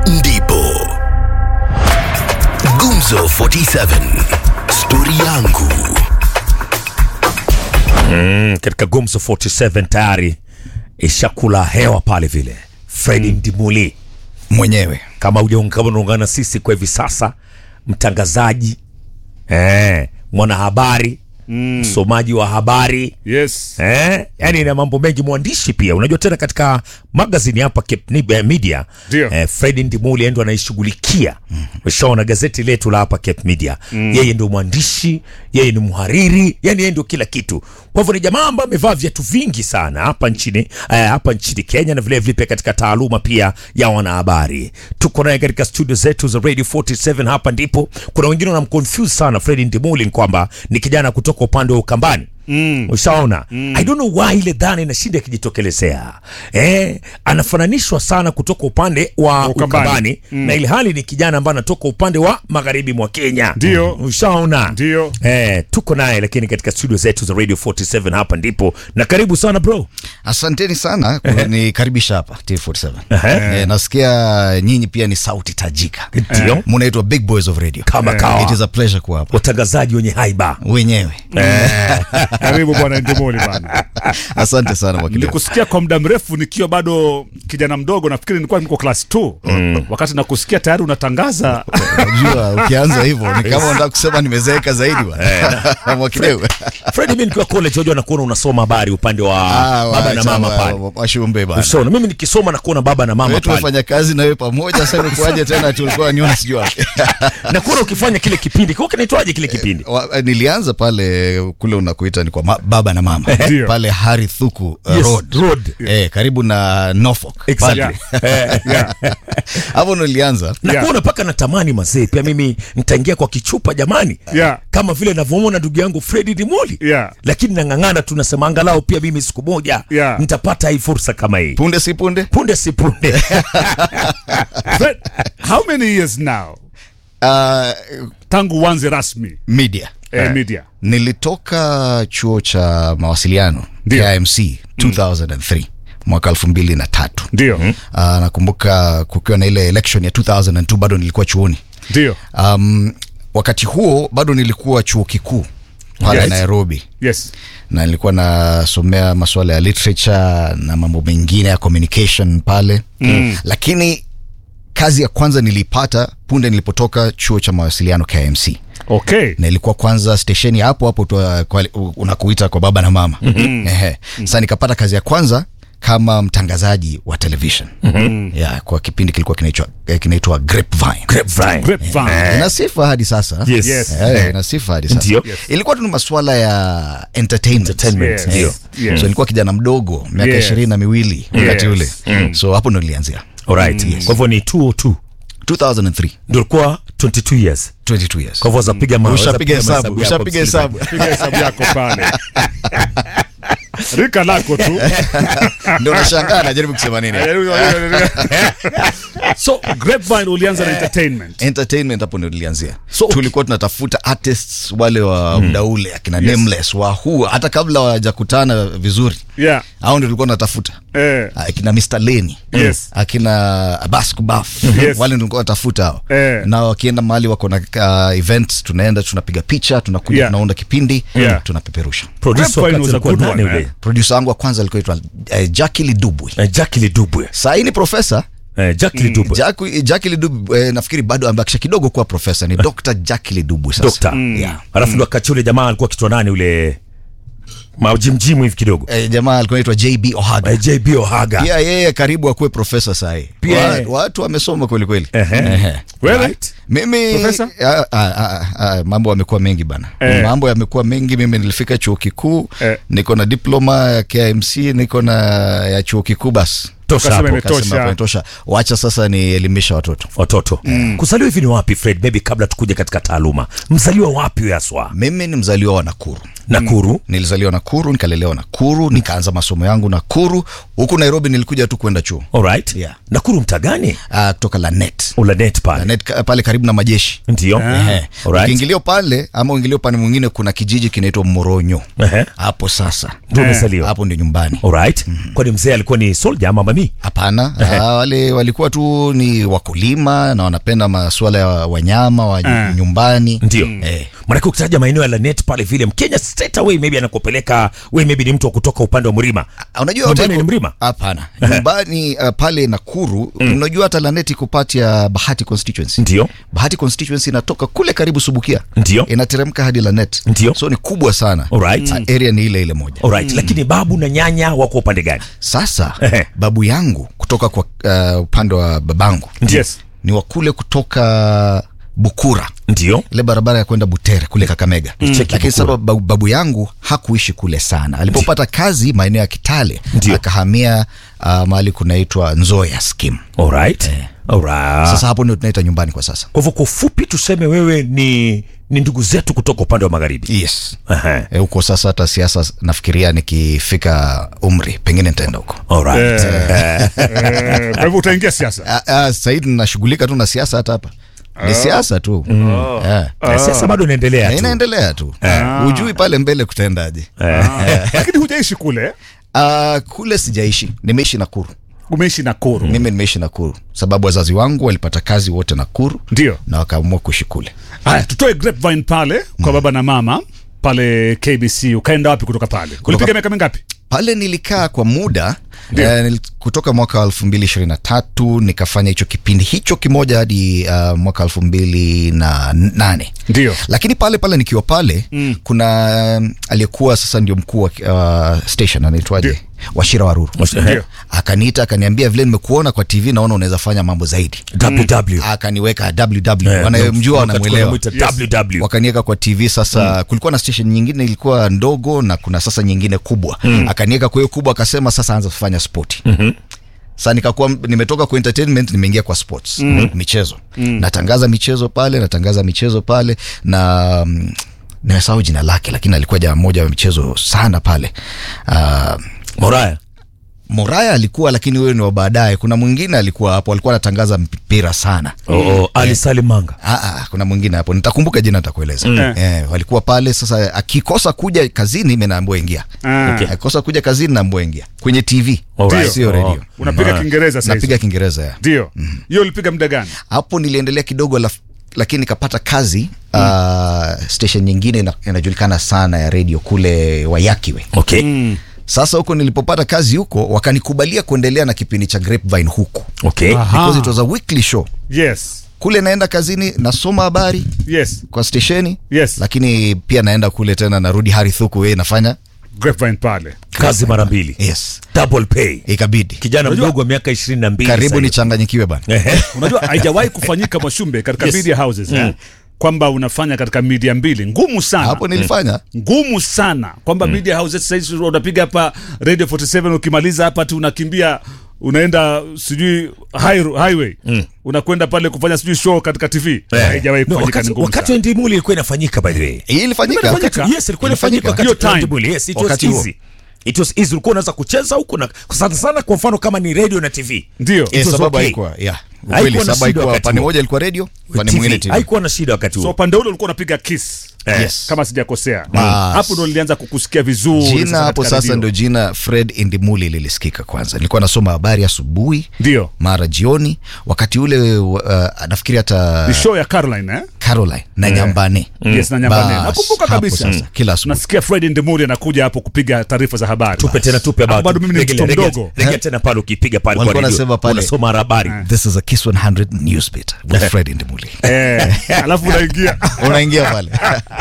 ndipo Gumzo 47 stori yangu Mm, katika Gumzo 47 tayari ishakula hewa pale vile. Fredi Ndimuli mwenyewe kama hujaung- kama unaungana sisi kwa hivi sasa, mtangazaji eh, mwanahabari msomaji wa habari Yes. eh, yani na mambo mengi, mwandishi pia. Unajua tena katika magazini hapa Cape Nib- Media Ndio. eh, Fredi Ndimuli ndo anaishughulikia ushaona gazeti letu la hapa Cape Media yeye ndio mwandishi, yeye ni mhariri, yani yeye ndio kila kitu. Kwa hivyo ni jamaa ambaye amevaa viatu vingi sana hapa nchini eh, hapa nchini Kenya na vile vile pia katika taaluma pia ya wanahabari. Tuko naye katika studio zetu za Radio 47 hapa ndipo. Kuna wengine wanamconfuse sana Fredi Ndimuli ni kwamba ni kijana kutoka upande wa Ukambani. Mm. Ushaona? I don't know why ile dhana inashinda ikijitokelezea. Eh, anafananishwa sana kutoka upande wa Ukambani. Ukambani, na ili hali ni kijana ambaye anatoka upande wa magharibi mwa Kenya. Ndio. Ushaona? Ndio. Eh, tuko naye lakini katika studio zetu za Radio 47 hapa ndipo. Na karibu sana bro. asanteni sana kunikaribisha hapa T47 eh, nasikia nyinyi pia ni sauti tajika Ndio. munaitwa big boys of radio Kama kawa. it is a pleasure kuwa hapa Watangazaji wenye haiba. wenyewe Karibu bwana Ndimuli bana. asante sana mwakili Nilikusikia kwa muda mrefu nikiwa bado kijana mdogo, nafikiri nilikuwa niko class 2 wakati nakusikia tayari unatangaza unajua ukianza hivyo ni kama unataka kusema nimezeeka zaidi bwana mwakileu Fredi, mimi nikiwa college wajua nakuona unasoma habari upande wa baba na mama pale. washumbe bana Ushaona? Mimi nikisoma nakuona baba na mama wewe pale. tumefanya kazi na wewe pamoja sasa imekuwaje tena tulikuwa niona sijui wapi Nakuona ukifanya kile kipindi. Kwa kinaitwaje kile kipindi? Wa- nilianza pale kule unakuita ni kwa ma, baba na mama Ndio. pale Hari Thuku uh, Yes, road, road. Eh, karibu na Norfolk Exactly. Pale. yeah. hapo nilianza na Yeah. kuona mpaka natamani mazee pia mimi nitaingia kwa kichupa jamani Yeah. kama vile navyomwona ndugu yangu Fredi Dimoli Yeah. lakini nang'ang'ana tunasema angalau pia mimi siku moja Yeah. nitapata hii fursa kama hii punde si punde punde si punde But how many years now uh, tangu uanze rasmi media eh, media? nilitoka chuo cha mawasiliano Ndio. KIMC 2003 mwaka elfu mbili na tatu Ndio. uh, nakumbuka kukiwa na ile election ya 2002 bado nilikuwa chuoni Ndio. um, wakati huo bado nilikuwa chuo kikuu pale Yes. Nairobi Yes. na nilikuwa nasomea masuala ya literature na mambo mengine ya communication pale mm. lakini kazi ya kwanza nilipata punde nilipotoka chuo cha mawasiliano KMC Okay. na ilikuwa kwanza stesheni hapo hapo tu, uh, kwa- u- unakuita kwa baba na mama Ehe. sasa nikapata kazi ya kwanza kama mtangazaji wa television yeah, kwa kipindi kilikuwa kinaitwa eh, kinaitwa Grapevine Grapevine. Grapevine. ina sifa hadi sasa Yes. Yes. Eh, ina sifa hadi sasa Ndio. Yes. ilikuwa tu ni masuala ya entertainment, Entertainment, Yes. ndio. Yes. so nilikuwa kijana mdogo miaka Yes. ishirini na miwili wakati ule so hapo ndo nilianzia Alright. kwa hivyo ni 202 2003 ndio ulikuwa 22 years 22 years kwa hivyo wazapiga ma- ushapiga wazapiga hesabu mahesabu yako, ushapiga hesabu Piga hesabu yako pale. Rika lako tu. ndio nashangaa najaribu kusema nini so Grapevine ulianza na entertainment. entertainment hapo ndio nilianzia So, okay. tulikuwa tunatafuta artists wale wa muda ule akina Yes. nameless wa huu hata kabla wajakutana vizuri Yeah. au ndio tulikuwa tunatafuta Eh. akina Mr. Leni Yes. akina Abbas Kubaf Yes. wale ndio tulikuwa tunatafuta hao Eh. na wakienda mahali wako na uh, events tunaenda tunapiga picha tunakuja Yeah. tunaunda kipindi Yeah. tunapeperusha producer Grapevine wakati was a alikuwa good nani one, yule eh? producer wangu wa kwanza alikuwa itwa uh, Jackie Lidubwe Eh, Jackie Lidubwe saa hii ni profesa eh, Jackie Lidubwe Jackie Jackie Lidubwe eh, nafikiri bado amebakisha kidogo kuwa profesa ni Dr. Jackie Lidubwe sasa Dokta. yeah. alafu ndo wakati ule jamaa alikuwa kitwa nani ule majimjimu hivi kidogo eh, jamaa alikuwa anaitwa JB Ohaga Eh, JB Ohaga pia yeye karibu akuwe profesa sahii Pia Wa, yeye. watu wamesoma kweli kweli Ehe. Ehe. Wewe? Right. mimi Profesa? ah, ah, ah, ah, mambo yamekuwa mengi bana Eh. mambo yamekuwa mengi mimi nilifika chuo kikuu Eh. niko na diploma ya KMC niko na ya chuo kikuu basi tosha Ukasema hapo imetosha. Kasema hapo inatosha wacha sasa nielimisha watoto watoto kuzaliwa hivi ni wapi fred maybe kabla tukuja katika taaluma mzaliwa wapi wewe haswa mimi ni mzaliwa wa nakuru nakuru nilizaliwa nakuru nikalelewa nakuru nikaanza masomo yangu nakuru huku nairobi nilikuja tu kwenda chuo alright Yeah. nakuru mta gani uh, kutoka lanet ulanet pale lanet ka- pale karibu na majeshi ndio Ehe. alright ukiingilio pale ama uingilio upande mwingine kuna kijiji kinaitwa moronyo Ehe. hapo sasa ndio umezaliwa hapo ndio nyumbani alright kwani mzee alikuwa ni soldier ama jamii hapana ah, wale walikuwa tu ni wakulima na wanapenda masuala ya wanyama wa Eh. nyumbani ndio Eh. manake ukitaja maeneo ya lanet pale vile mkenya straight away maybe anakupeleka we maybe ni mtu wa kutoka upande wa mlima Ah, unajua Nyumbani hata iko- ni mlima? hapana nyumbani uh, pale nakuru unajua hata laneti iko part ya bahati constituency ndio bahati constituency inatoka kule karibu subukia Ndio. inateremka hadi lanet Ndio. so ni kubwa sana Alright. Ah, area ni ile ile moja alright lakini babu na nyanya wako upande gani sasa Ehe. babu yangu kutoka kwa uh, upande wa babangu Yes. ni wakule kutoka bukura ndio ile barabara ya kwenda butere kule kakamega Cheki lakini sasa Bukura. babu, babu yangu hakuishi kule sana alipopata kazi maeneo ya kitale Ndio. akahamia uh, mahali kunaitwa nzoya skim alright alright sasa hapo ndio tunaita nyumbani kwa sasa kwa hivyo kwa ufupi tuseme wewe ni ni ndugu zetu kutoka upande wa magharibi yes Ehe. Eh, huko sasa hata siasa nafikiria nikifika umri pengine nitaenda huko alright Eh, eh, kwa hivyo utaingia siasa Ah, ah, sahizi nashughulika tu na siasa hata hapa ni siasa tu Eh. Na siasa bado inaendelea Na tu inaendelea tu hujui pale mbele kutaendaje lakini hujaishi kule uh, kule sijaishi nimeishi nakuru umeishi Nakuru mimi nimeishi nakuru sababu wazazi wangu walipata kazi wote nakuru ndio na wakaamua kuishi kule haya tutoe grapevine pale kwa baba na mama pale KBC ukaenda wapi kutoka pale ulipiga miaka mingapi pale nilikaa kwa muda Ndio. eh, nil- kutoka mwaka wa elfu mbili ishirini na tatu nikafanya hicho kipindi hicho kimoja hadi uh, mwaka elfu mbili na nane ndio lakini pale pale nikiwa pale mm. kuna um, aliyekuwa sasa ndio mkuu wa uh, station anaitwaje Ndio. washira waruru Ndio. akaniita akaniambia vile nimekuona kwa tv naona unaweza fanya mambo zaidi ww akaniweka ww Eh, wanamjua wakati wanamwelewa wanamuita ww wakaniweka kwa tv sasa mm. kulikuwa na station nyingine ilikuwa ndogo na kuna sasa nyingine kubwa mm. akaniweka kwa hiyo kubwa akasema sasa anza kufanya spoti mm-hmm sa nikakuwa nimetoka kwa entertainment nimeingia kwa sports mm. michezo mm. natangaza michezo pale natangaza michezo pale na mm, nimesahau jina lake lakini alikuwa jamaa mmoja wa michezo sana pale uh, moraya moraya alikuwa lakini huyo ni wa baadaye kuna mwingine alikuwa hapo alikuwa anatangaza mpira sana oh, oh, ali salimanga Ah, ah, kuna mwingine hapo nitakumbuka jina nitakueleza Mm. eh, walikuwa pale sasa akikosa kuja kazini mi naambua ingia Ah. Okay. akikosa kuja kazini naambua ingia kwenye tv Alright. sio Oh. redio unapiga Ah. Kiingereza sasa napiga kiingereza ya ndio hiyo ulipiga muda gani hapo niliendelea kidogo laf, lakini nikapata kazi mm. uh, station nyingine ina- inajulikana sana ya redio kule wayakiwe okay sasa huko nilipopata kazi huko wakanikubalia kuendelea na kipindi cha grapevine huku okay Aha. because it was a weekly show yes kule naenda kazini nasoma habari yes kwa stesheni yes lakini pia naenda kule tena narudi harithuku yeye nafanya grapevine pale kazi mara mbili yes double pay ikabidi kijana Unajua- mdogo wa miaka ishirini na mbili karibu sasa hivi. nichanganyikiwe bana Ehe. unajua haijawahi kufanyika mashumbe katika Yes. media houses eh? kwamba unafanya katika media mbili ngumu sana hapo nilifanya ngumu sana kwamba media houses sahizi unapiga hapa radio 47 ukimaliza hapa tu unakimbia unaenda sijui high, highway unakwenda pale kufanya sijui show katika tv haijawahi No, kufanyika ni wakati ngumu wakati sana wa ndimuli ilikuwa inafanyika by the way hii ilifanyika Ilifanyika. yes ilikuwa inafanyika Ilifanyika. wakati Hiyo wa time. ndimuli yes it was Wakati huo. easy it was easy ulikuwa unaweza kucheza huko na sana sana kwa mfano kama ni radio na tv ndio It Eh, was sababu okay. haikuwa yeah Haikuwa ukweli na sababu shida haikuwa wakati pande huo. moja ilikuwa radio pande TV. mwingine tv haikuwa na shida wakati so huo upande ule ulikuwa unapiga kiss Yes. kama sijakosea Bas. hapo ndo nilianza kukusikia vizuri jina sasa hapo katika sasa radio. ndio jina fred indimuli lilisikika kwanza nilikuwa nasoma habari asubuhi ndio mara jioni wakati ule uh, nafikiri hata ni show ya caroline eh? caroline na nyambane yes na nyambane Bas, nakumbuka hapo kabisa sasa, kila asubuhi. nasikia fred ndemuri anakuja hapo kupiga taarifa za habari tupe tena tupe Hapo about bado mimi ni Regelea, mtoto regea- mdogo. regea tena pale ukipiga pale kwa Walikuwa radio wanasema pale- unasoma habari this is a kiss 100 newsbit with fred indimuli eh, alafu unaingia unaingia pale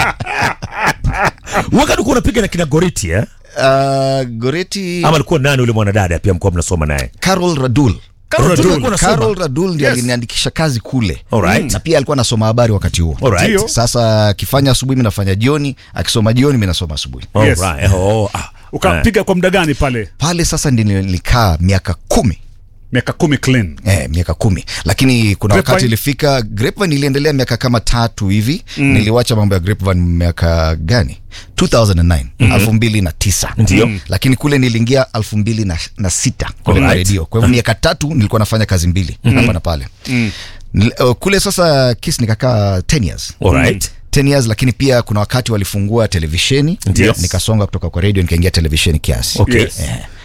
wakati ulikuwa unapiga na kina goriti eh uh, goreti ama alikuwa nani ule mwanadada pia mkuwa mnasoma naye carol radul Carol Radul alikuwa anasoma? Carol Radul ndiye Yes. aliniandikisha kazi kule Alright. na pia alikuwa anasoma habari wakati huo Alright. Ndio. sasa akifanya asubuhi mi nafanya jioni akisoma jioni mi nasoma asubuhi Yes. Alright. Oh, ah. ukapiga kwa muda gani pale pale sasa ndi nilikaa miaka kumi miaka kumi clean Eh, miaka kumi lakini kuna Grapevine? wakati ilifika grapevine iliendelea miaka kama tatu hivi mm. niliwacha mambo ya grapevine miaka gani 2009 elfu mbili na tisa Ndio. Mm. lakini kule niliingia elfu mbili na, na sita kule kwa Alright. redio kwa hivyo miaka tatu nilikuwa nafanya kazi mbili hapa na pale Nil- uh, kule sasa kis nikakaa 10 years Alright. 10 years lakini pia kuna wakati walifungua televisheni Ndio. nikasonga kutoka kwa redio nikaingia televisheni kiasi Okay. Yes. Eh,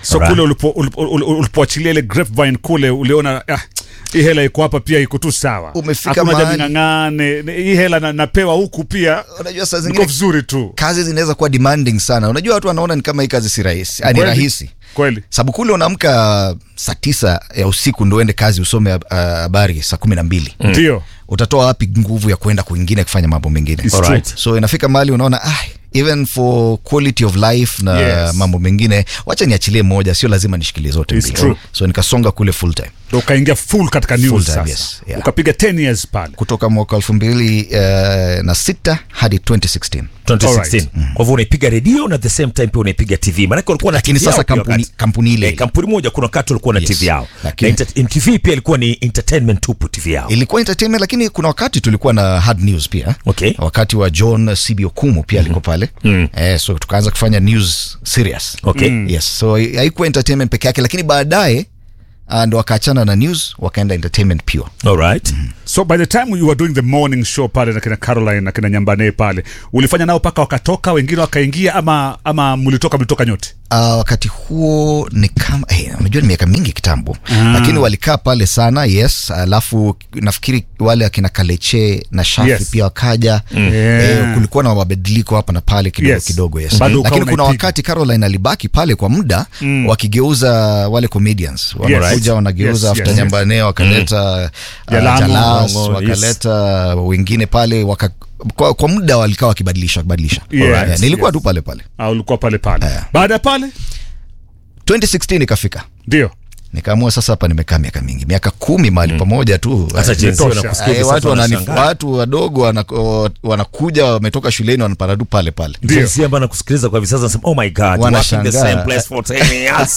so Alright. kule ulipo- ulipo- ulipo- ulipoachilia ile grapevine kule uliona ah, hii hela iko hapa pia iko tu sawa Umefika Hakuna haja mahali- ning'ang'ane Ni- hii hela na, napewa huku pia unajua saa niko zingine vizuri tu kazi zinaweza kuwa demanding sana unajua watu wanaona ni kama hii kazi si rahisi Ah, ni Kweli. rahisi kweli sababu kule unaamka saa tisa ya usiku ndo uende kazi usome ah, habari saa kumi na mbili ndio utatoa wapi nguvu ya kwenda kwingine kufanya mambo mengine It's Alright. true. so inafika mahali unaona ah, even for quality of life na Yes. mambo mengine wacha niachilie moja sio lazima nishikilie zote It's mbili true. so nikasonga kule full time Ndo ukaingia full katika news Full time, sasa yes, yeah. ukapiga 10 years pale kutoka mwaka elfu mbili uh, na sita hadi 2016 2016 Alright. kwa hivyo unaipiga redio na at the same time pia unaipiga tv maanake walikuwa na Lakini TV sasa yao pia kampuni- wakati. kampuni ile Eh, ile. kampuni moja kuna wakati walikuwa na Yes. tv yao Lakini- na inter- mtv pia ilikuwa ni entertainment tupu tv yao ilikuwa entertainment lakini kuna wakati tulikuwa na hard news pia Okay. wakati wa john cb okumu pia alikuwa pale eh, so tukaanza kufanya news serious Okay. yes so haikuwa entertainment peke yake lakini baadaye ah, ndo wakaachana na news wakaenda entertainment pure Alright. so by the time you were doing the morning show pale na kina caroline na kina nyambane pale ulifanya nao mpaka wakatoka wengine wakaingia ama ama mlitoka mlitoka nyote Uh, wakati huo ni kama hey, unajua ni miaka mingi kitambo lakini walikaa pale sana yes alafu nafikiri wale akina kaleche na shafi Yes. pia wakaja Yeah. eh, kulikuwa na mabadiliko hapa na pale kidogo Yes. kidogo yes. Bado ukawa lakini kuna unaipiga. wakati caroline alibaki pale kwa muda wakigeuza wale comedians wanakuja Yes. wanageuza Yes, after yes. nyambane wakaleta uh, Jalango, jalas Longo, yes. wakaleta wengine pale waka, kwa, kwa muda walikaa wakibadilisha wakibadilisha Yes, Yeah, nilikuwa yes. tu pale pale au ulikuwa pale pale baada ya pale 2016 ikafika ndio nikaamua sasa hapa nimekaa miaka mingi miaka kumi mahali pamoja tu Sasa Eh, jinsi imetosha. wanakusikia eh, hivi watu, sasa wanani, wanashangaa. watu wadogo wanako- wanakuja wametoka shuleni wanapanda tu pale pale Ndio. jinsi ambayo nakusikiliza kwa hivi sasa nasema oh my god working the Wanashangaa. same place for 10 years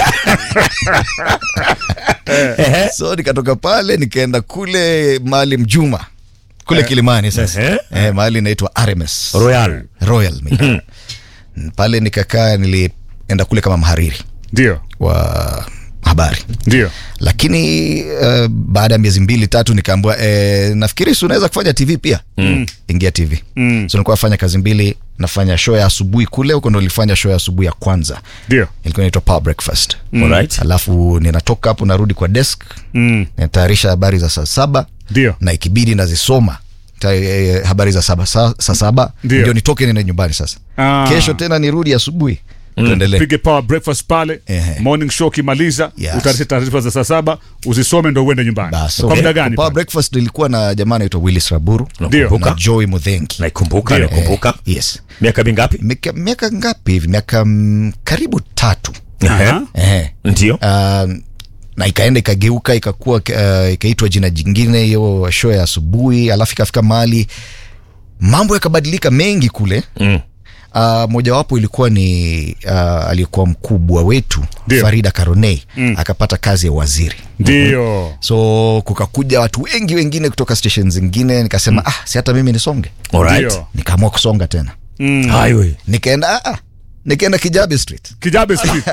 so nikatoka pale nikaenda kule mahali mjuma kule kilimani sasa Ehe. eh, mahali inaitwa rms royal royal Media. pale nikakaa nilienda kule kama mhariri ndio wa habari ndio lakini uh, baada ya miezi mbili tatu nikaambua eh, nafikiri si unaweza kufanya tv pia mm. ingia tv mm. so nilikuwa nafanya kazi mbili nafanya show ya asubuhi kule huko ndo nilifanya show ya asubuhi ya kwanza ndio ilikuwa inaitwa power breakfast Alright. alafu ninatoka hapo narudi kwa desk Mm. natayarisha habari za saa saba ndio na ikibidi nazisoma ta, eh, habari za saba saa, saa saba Ndio. ndio nitoke nende nyumbani sasa Ah. kesho tena nirudi asubuhi tuendelee pige power breakfast pale Ehe. morning show ukimaliza Yes. utayarishe taarifa za saa saba uzisome ndo uende nyumbani Basi, kwa okay. muda gani Power pale? breakfast ilikuwa na jamaa anaitwa willis raburu Ndio. na joy mudhengi naikumbuka Ndio. naikumbuka Eh, yes miaka mingapi miaka, miaka ngapi hivi miaka mm, karibu tatu Aha. eh. ndio um, na ikaenda ikageuka ikakuwa uh, ikaitwa jina jingine hiyo show ya asubuhi alafu ikafika mahali mambo yakabadilika mengi kule Mm. Uh, mojawapo ilikuwa ni uh, aliyekuwa mkubwa wetu Ndio. farida karonei mm. akapata kazi ya waziri ndio so kukakuja watu wengi wengine kutoka station zingine nikasema mm. ah, si hata mimi nisonge alright Ndio. nikaamua kusonga tena Mm. highway nikaenda ah, ah, nikaenda kijabe street kijabe street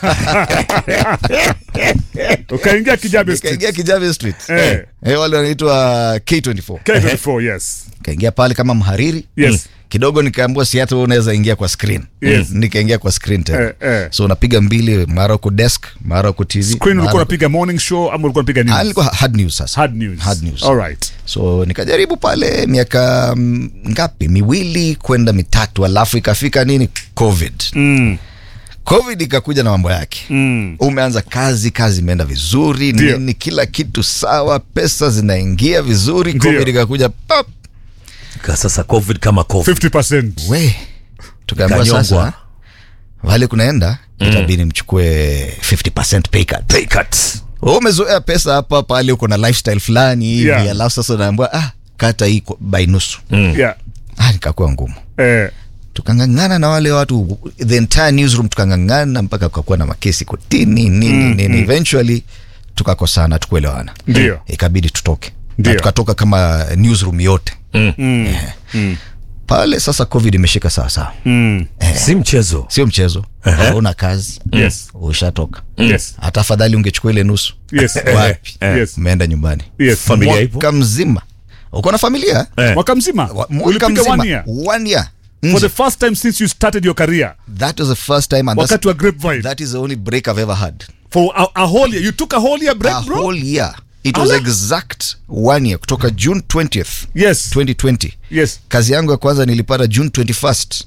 ukaingia kijabe street nikaingia kijabe street Eh. eh, wale wanaitwa k24 K24 yes nikaingia pale kama mhariri Yes. kidogo nikaambua si hata wewe unaweza ingia kwa screen Yes. nikaingia kwa screen tena Eh, eh. so unapiga mbili mara uko desk mara uko tv screen mara ulikuwa uko- unapiga morning show ama ulikuwa unapiga Ah, news nilikuwa hard news sasa hard news Hard news. all right so nikajaribu pale miaka mm, ngapi miwili kwenda mitatu alafu ikafika nini covid mm. covid ikakuja na mambo yake Mm. umeanza kazi kazi imeenda vizuri Ndio. nini kila kitu sawa pesa zinaingia vizuri Ndio. covid ikakuja pap Ka sasa covid kama covid 50% we tukaambiwa Kanyongwa. sasa wale kunaenda itabidi mchukue 50 pay cut pay cut Wewe umezoea pesa hapa pale uko na lifestyle fulani hivi Yeah. alafu sasa unaambiwa ah kata hii kwa- by nusu yeah ah nikakuwa ngumu eh tukangangana na wale watu the entire newsroom tukangangana mpaka kukakuwa na makesi kotini nini nini eventually tukakosana tukuelewana Ndio. ikabidi tutoke Ndio. na tukatoka kama newsroom yote mm. pale sasa covid imeshika sawasawa Mm. si mchezo sio mchezo hauna kazi Yes. ushatoka yes hata afadhali ungechukua ile nusu yes wapi yes umeenda nyumbani yes Familia ipo mwaka mzima uko na familia Eh. mwaka mzima Wa- mwaka ulipiga mzima one year one year for the first time since you started your career that was the first time and that's, wakati wa grapevine that is the only break i've ever had for a, a whole year you took a whole year break a bro whole year it was Ala. exact one year kutoka june 20th yes 2020 yes kazi yangu ya kwanza nilipata june 21st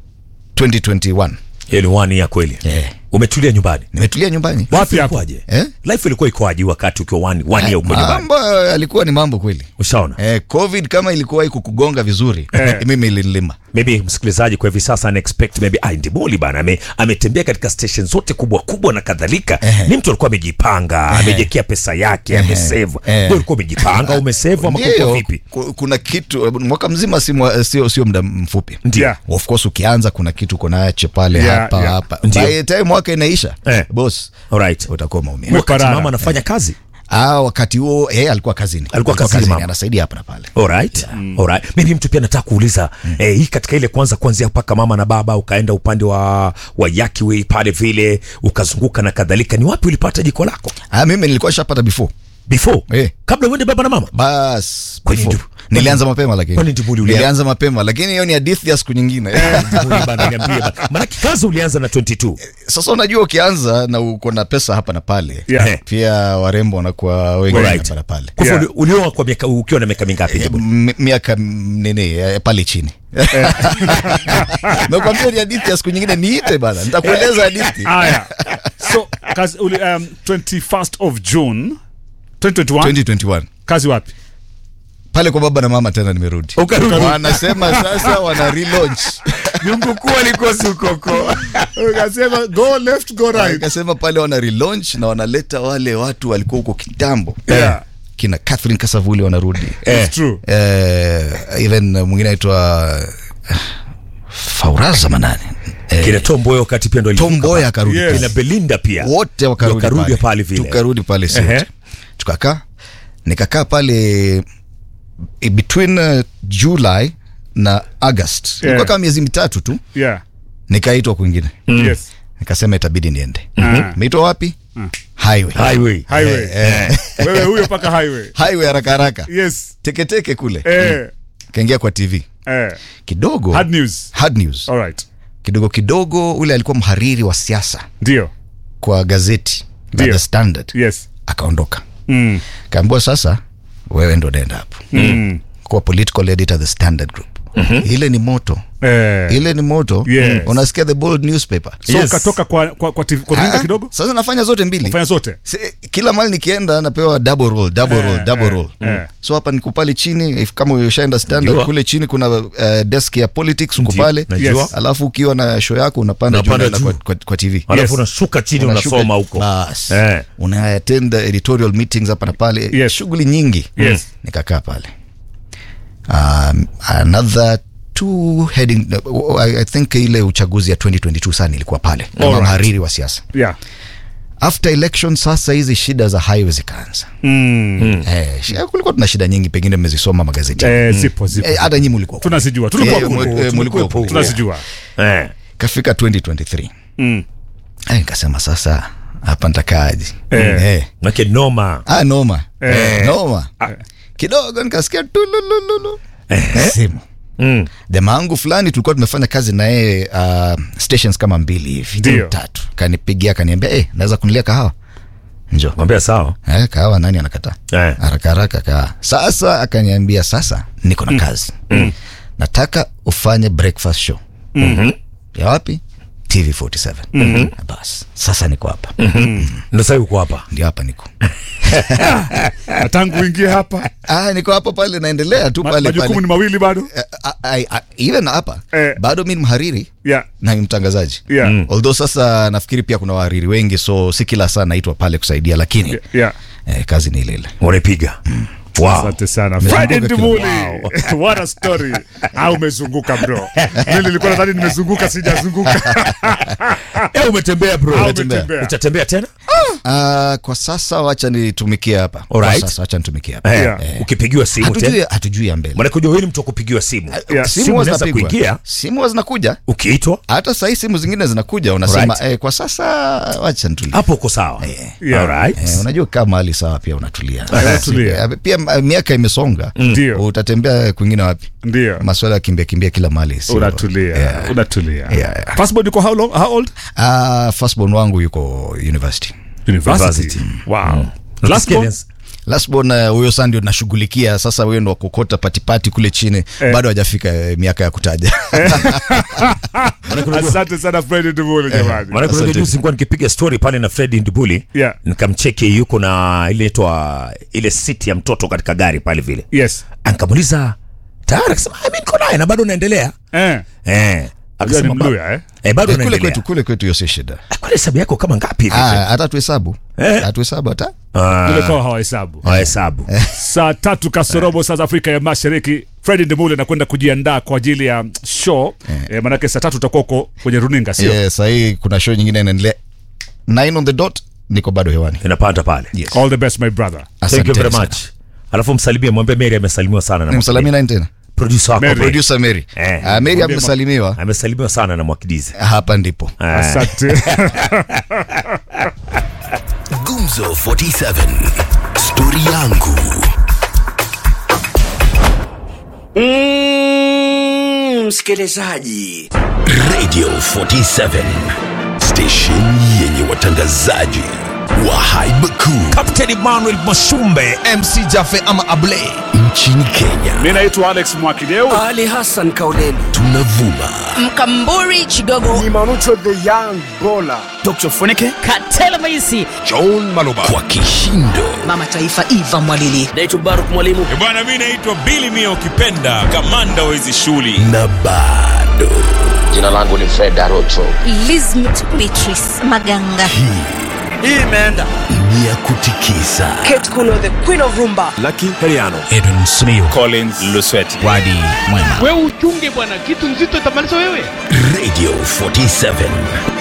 2021 Hiyo ni one ya kweli Yeah. umetulia nyumbani nimetulia nyumbani Wapi hapo? Ilikuwaje? Eh? life ilikuwa ikoaje wakati ukiwa one, one year uko nyumbani mambo alikuwa ni mambo kweli ushaona eh, covid kama ilikuwa kukugonga vizuri Eh. mimi ilinilima maybe msikilizaji kwa hivi sasa ana expect maybe ah, Ndiboli bana ame, ametembea katika station zote kubwa kubwa na kadhalika ni mtu alikuwa amejipanga amejekea pesa yake amesave Eh. wewe ulikuwa umejipanga umesave ama Ndio, kulikuwa vipi ku- kuna kitu mwaka mzima si mwa- sio sio muda mfupi Ndio. Yeah. of course ukianza kuna kitu ukonache pale Yeah, hapa yeah. hapa Ndio. by the time mwaka inaisha Eh. boss alright utakuwa maumia wakati Parara. mama anafanya kazi ah, wakati huo eh, alikuwa kazini Alikuwa kazini, mama. anasaidia hapa na pale Alright. Alright. Mimi mtu pia nataka kuuliza eh, hii katika ile kwanza kuanzia mpaka mama na baba ukaenda upande wa wa Yakiwe pale vile ukazunguka na kadhalika, ni wapi ulipata jiko lako ah, mimi nilikuwa shapata before before Eh. kabla uende baba na mama? bas Kwani before. ndio- nilianza mapema lakini Kwani Ndibuli ulia- nilianza mapema lakini hiyo ni hadithi ya siku nyingine Ndibuli bana, niambie bana. Maana kazi ulianza na 22. sasa unajua ukianza na uko na pesa hapa na pale Yeah. pia warembo wanakuwa wengi Alright. hapa na pale Kwa hivyo Yeah. uli- ulioa kwa miaka ukiwa na miaka mingapi Ndibuli? M- miaka m- nini eh, pale chini nakwambia ni hadithi ya siku nyingine niite bana nitakueleza hadithi aya so kazi uli, um, 21st of june 2021 2021 kazi wapi pale kwa baba na mama tena nimerudi Ukarudi. wanasema sasa wana relaunch Nyumbu kuu alikuwa sukoko. ukasema go left go right ikasema pale wana relaunch na wanaleta wale watu walikuwa huko kitambo Yeah. kina Catherine Kasavuli wanarudi It's true eh, even uh, mwingine aitwa uh, Fauraza manani eh, Kina Tomboy wakati pia ndo alivuka Tomboy pale. akarudi Yes. Kina Belinda pia. wote wakarudi Wakarudi pale vile. tukarudi pale Ehe. sote tukakaa nikakaa pale eh, between uh, July na August Yeah. ilikuwa kama miezi mitatu tu yeah nikaitwa kwingine yes nikasema itabidi niende Mhm. meitwa wapi highway Highway. highway eh, wewe huyo paka highway highway haraka haraka yes teketeke kule eh kaingia kwa tv eh kidogo hard news hard news all right kidogo kidogo ule alikuwa mhariri wa siasa ndio kwa gazeti la Ndio. the standard yes akaondoka mm. kaambiwa sasa wewe ndo nenda hapo Mm. kuwa political editor the standard group ile ni moto Eh. ile ni moto Yes. unasikia the bold newspaper so Yes. ukatoka kwa kwa kwa, TV, kwa Ah, runinga kidogo sasa nafanya zote mbili fanya zote Si, kila mali nikienda napewa double roll double Eh, roll double eh, roll eh. so hapa niko pale chini if kama ushaenda standard Najua. kule chini kuna uh, desk ya politics uko Ndio, pale najua. Yes. alafu ukiwa na show yako unapanda juu Unapanda unaenda juu. kwa, kwa, kwa tv Alafu Yes. unashuka chini Unashuka- unasoma huko. Bas. Eh. una attend editorial meetings hapa na pale Yes. shughuli nyingi Yes. nikakaa pale um, another two heading I, I think ile uchaguzi ya 2022 sana ilikuwa pale kama Alright. mhariri wa siasa yeah after election sasa hizi shida za highway zikaanza mm. eh, shi- kulikuwa tuna shida nyingi pengine mmezisoma magazeti eh, zipo zipo Eh, hata nyi mulikuwa tunazijua tulikuwa Eh, huko. mu- eh, Tulikuwa mulikuwa huko. huko. tunazijua Eh. kafika 2023 mm. eh, nikasema sasa hapa nitakaaje Eh. eh. Make noma. ah, noma Eh. noma kidogo nikasikia tulululu Eh. simu Mm. jamaa wangu fulani tulikuwa tumefanya kazi na yeye uh, stations kama mbili hivi Ndio. tatu kanipigia kaniambia hey, naweza kunilia kahawa njo Mwambia sawa. eh, kahawa nani anakataa Eh. haraka haraka kahawa sasa akaniambia sasa niko na kazi nataka ufanye breakfast show Mhm. ya wapi tv 47 mm-hmm. bas sasa niko hapa Ndio sasa uko hapa. ndio hapa niko na tangu uingie hapa ah, niko hapa pale naendelea tu ma- pale majukumu pale ni mawili bado Eh, ah, ah, ah, even hapa Eh. bado mi ni mhariri yeah na ni mtangazaji yeah although sasa nafikiri pia kuna wahariri wengi so si kila saa naitwa pale kusaidia lakini yeah, yeah. eh, kazi ni ile ile Unaipiga. Wow. asante sana Umezunguka Friday kila- Ndimuli what a story au umezunguka bro mimi nilikuwa nadhani nimezunguka sijazunguka Eh, umetembea bro. Au Umetembea. umetembea Utatembea tena? Ah, kwa sasa wacha nitumikie hapa Alright. kwa sasa wacha nitumikie hapa Eh, Yeah. ukipigiwa simu hatujui tena hatujui ya mbele maanake ujua wewe ni mtu wa kupigiwa simu Yeah. simu huwa unaweza zinapigwa. kuingia simu huwa zinakuja ukiitwa hata sahii simu zingine zinakuja unasema Alright. eh, kwa sasa wacha nitulie hapo uko sawa Yeah. Alright. Eh, unajua kaa mahali sawa pia unatulia Unatulia. Eh, pia ma- miaka imesonga Ndio. utatembea kwingine wapi Ndio. maswala ya kimbia kimbia kila mahali sio- Unatulia. Yeah. Unatulia. Yeah, yeah. Firstborn yuko how long? How old? Ah, firstborn wangu yuko university University. Wow. Unasikia Lastborn? Nels? lastborn uh, huyo saa ndio nashughulikia sasa huyo ndo wakukota patipati kule chini Eh. bado hajafika eh, miaka ya kutaja Asante sana Fred Ndubule jamani. maanake unajua Asante. juzi nilikuwa nikipiga story pale na Fred Ndubuli Yeah. nikamcheki yuko na ile itwa ile siti ya mtoto katika gari pale vile Yes. nikamuuliza tayari akasema "Ah, mimi niko naye na bado naendelea Eh. eh Unajua ni akasema Mluya, ba- eh? eh bado Eh, kule naendelea kwetu kule kwetu hiyo si shida kwa hesabu yako kama ngapi hivi Ah, hata tuhesabu Eh. hatuhesabu hata Kule kwa hawahesabu. Ah, hesabu Saa tatu kasorobo saa za Afrika ya Mashariki. Fred Ndubule anakwenda kujiandaa kwa ajili ya show. Eh, manake saa tatu utakuwa uko kwenye runinga sio? yeah, sahii kuna show nyingine inaendelea 9 on the dot niko bado hewani inapanda pale Yes. All the best my brother. thank you Asanteni very sana. much alafu msalimie mwambie Mary amesalimiwa sana na nimsalimia nani tena producer wako Mary. Mary. producer Mary Eh. Ah, Mary Mwambie amesalimiwa amesalimiwa sana na Mwakidizi hapa ndipo Asante. Gumzo 47 Stori yangu Mm, msikilizaji Radio 47 Station yenye watangazaji wa haiba kuu Captain Emmanuel Mashumbe MC Jafe ama Ablay nchini Kenya. Mimi naitwa Alex Mwakideu. Ali Hassan Kauleni Tunavuma Mkamburi Chigogo Katela Maisi kwa kishindo Mama Taifa Eva Mwalili naitwa Baruk Mwalimu bwana mi naitwa bili mia ukipenda kamanda wa hizi shughuli na bado jina langu ni Fred Arocho Lizmet Beatrice Maganga ni ya kutikisa Kate Kuno the Queen of Rumba edwin smio collins lusweti Wadi Mwema wewe uchunge bwana kitu nzito itamaliza wewe Radio 47